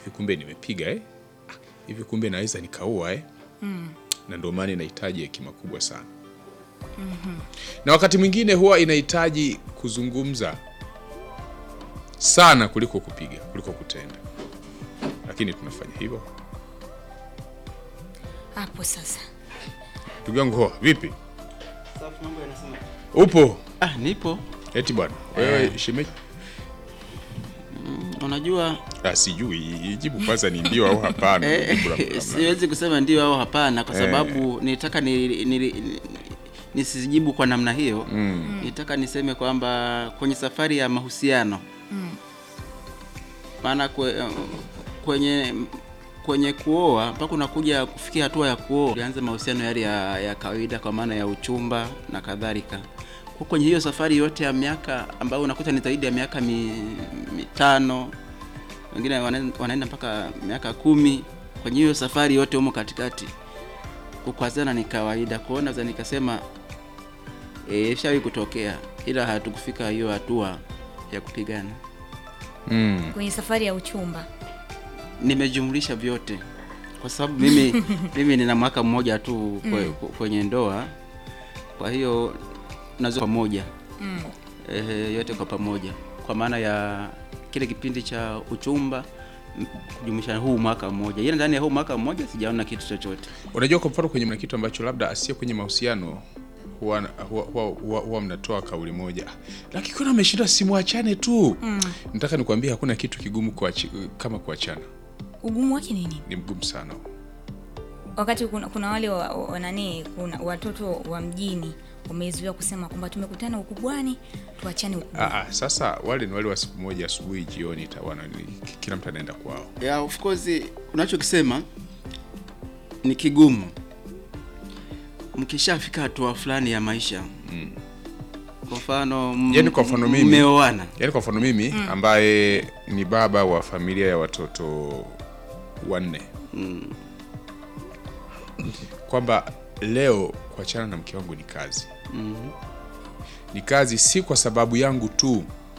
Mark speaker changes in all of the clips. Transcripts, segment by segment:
Speaker 1: hivi kumbe nimepiga eh? Ah, hivi kumbe naweza nikaua eh? na ndio maana inahitaji hekima kubwa sana na wakati mwingine huwa inahitaji kuzungumza sana kuliko kupiga kuliko kutenda lakini tunafanya hivyo
Speaker 2: hapo sasa
Speaker 1: ndugu yangu hoa vipi
Speaker 3: Safi, mambo yanasema.
Speaker 1: upo
Speaker 3: Ah, nipo.
Speaker 1: eti bwana wewe shemeji
Speaker 3: Unajua
Speaker 1: ah, sijui jibu kwanza ni ndio au hapana
Speaker 3: eh,
Speaker 1: Jibu la- la- la-
Speaker 3: siwezi kusema ndio au hapana kwa sababu nitaka ni, ni, ni, nisijibu kwa namna hiyo mm. Nitaka niseme kwamba kwenye safari ya mahusiano maana kwe, kwenye kwenye kuoa mpaka unakuja kufikia hatua ya kuoa, ulianza mahusiano yale ya, ya kawaida kwa maana ya uchumba na kadhalika. Kwa kwenye hiyo safari yote ya miaka ambayo unakuta ni zaidi ya miaka mi, mitano, wengine wana- wanaenda mpaka miaka kumi. Kwenye hiyo safari yote humo katikati, kukwazana ni kawaida. Kwa hiyo naweza nikasema eh, shawi kutokea, ila hatukufika hiyo hatua ya kupigana.
Speaker 1: Mm.
Speaker 2: kwenye safari ya uchumba
Speaker 3: nimejumlisha vyote kwa sababu mimi mimi nina mwaka mmoja tu kwe, kwenye ndoa kwa hiyo nazo pamoja
Speaker 2: mm.
Speaker 3: ehe, yote kwa pamoja kwa maana ya kile kipindi cha uchumba m- kujumlisha huu mwaka mmoja ila ndani ya huu mwaka mmoja sijaona kitu chochote
Speaker 1: unajua kwa mfano kwenye mna kitu ambacho labda asiye kwenye mahusiano huwa, huwa, huwa, huwa, huwa mnatoa kauli moja lakini kuna ameshinda simwachane tu mm. nataka nikwambia hakuna kitu kigumu kuachi, kama kuachana
Speaker 2: ugumu wake nini
Speaker 1: ni mgumu sana
Speaker 2: wakati kuna, kuna wale wa, wa, nani kuna watoto wa mjini wamezuiwa kusema kwamba tumekutana ukubwani tuachane ukubwani
Speaker 1: Aa, sasa wale ni wale wa siku moja asubuhi jioni tawana kila mtu anaenda kwao
Speaker 3: ya of course unachokisema ni kigumu mkishafika hatua fulani ya maisha kwa mfano m-
Speaker 1: Yaani kwa mfano mimi-
Speaker 3: mmeoana
Speaker 1: yaani kwa mfano mimi ambaye ni baba wa familia ya watoto wanne kwamba leo kuachana na mke wangu ni kazi ni kazi si kwa sababu yangu tu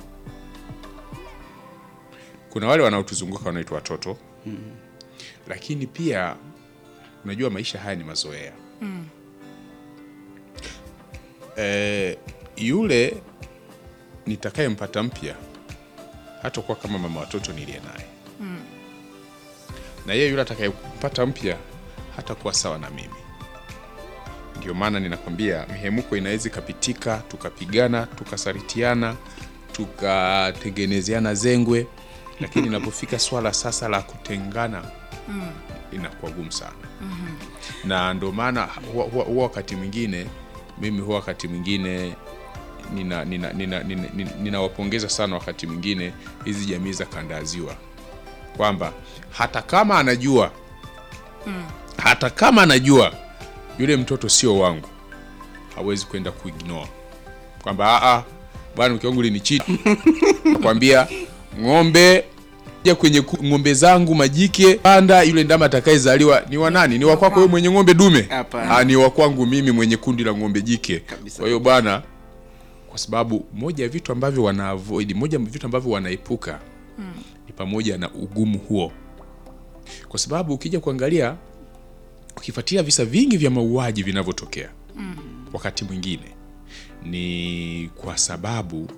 Speaker 1: kuna wale wanaotuzunguka wanaitwa watoto lakini pia unajua maisha haya ni mazoea eh, yule nitakayempata mpya hatakuwa kama mama watoto niliye naye na yeye yule atakayempata mpya hatakuwa sawa na mimi ndio maana ninakwambia mihemuko inaweza ikapitika tukapigana tukasalitiana tukatengenezeana zengwe lakini inapofika swala sasa la kutengana inakuwa gumu sana na ndio maana huwa, huwa, huwa wakati mwingine mimi huwa wakati mwingine ninawapongeza nina, nina, nina, nina, ninawapongeza sana wakati mwingine hizi jamii za kanda ya ziwa kwamba hata kama anajua hata kama anajua yule mtoto sio wangu hawezi kwenda kuignore kwamba "Ah, ah, bwana mke wangu linichiti nakwambia ng'ombe ja kwenye ku- ng'ombe zangu majike panda yule ndama atakayezaliwa ni wa nani ni wa kwako wewe mwenye ng'ombe dume
Speaker 3: Hapana.
Speaker 1: Ah, ni wa kwangu mimi mwenye kundi la ng'ombe jike
Speaker 3: Kabisa.
Speaker 1: kwa hiyo bwana kwa sababu moja ya vitu ambavyo wana avoid moja ya vitu ambavyo wanaepuka ni pamoja na ugumu huo kwa sababu ukija kuangalia ukifuatilia visa vingi vya mauaji vinavyotokea wakati mwingine ni kwa sababu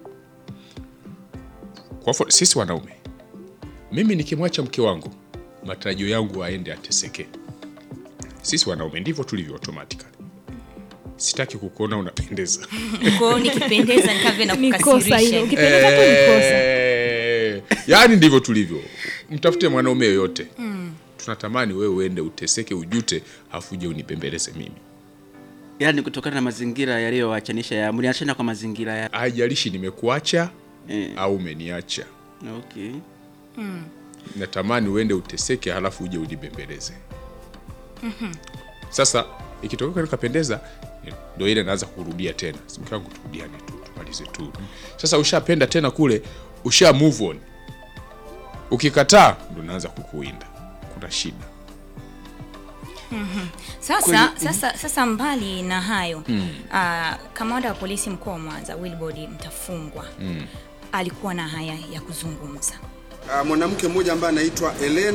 Speaker 1: kwa mfano, sisi wanaume mimi nikimwacha mke wangu matarajio yangu aende ateseke sisi wanaume ndivyo tulivyo automatically sitaki kukuona unapendeza
Speaker 2: kwao nikipendeza nikavyo na
Speaker 4: ni kosa hilo
Speaker 2: kukasirisha
Speaker 4: ukipendeza tu ni kosa
Speaker 1: Eh, yaani ndivyo tulivyo mtafute mwanaume yoyote tunatamani wewe uende uteseke ujute afu uje unipembeleze mimi
Speaker 3: yaani kutokana na mazingira yaliyowachanisha ya mliachana kwa mazingira ya
Speaker 1: haijalishi nimekuacha
Speaker 3: eh,
Speaker 1: au umeniacha
Speaker 3: okay
Speaker 1: natamani uende uteseke halafu uje unibembeleze sasa ikitokea kweli kapendeza ndo ile naanza kurudia tena Si mke wangu turudiane tu tumalize tu sasa ushapenda tena kule usha move on ukikataa ndo naanza kukuinda kuna shida
Speaker 2: sasa sasa sasa mbali na hayo mm. kamanda wa polisi mkoa wa mwanza wilbord mtafungwa mm. alikuwa na haya ya kuzungumza
Speaker 5: Ah, mwanamke mmoja ambaye anaitwa Ellen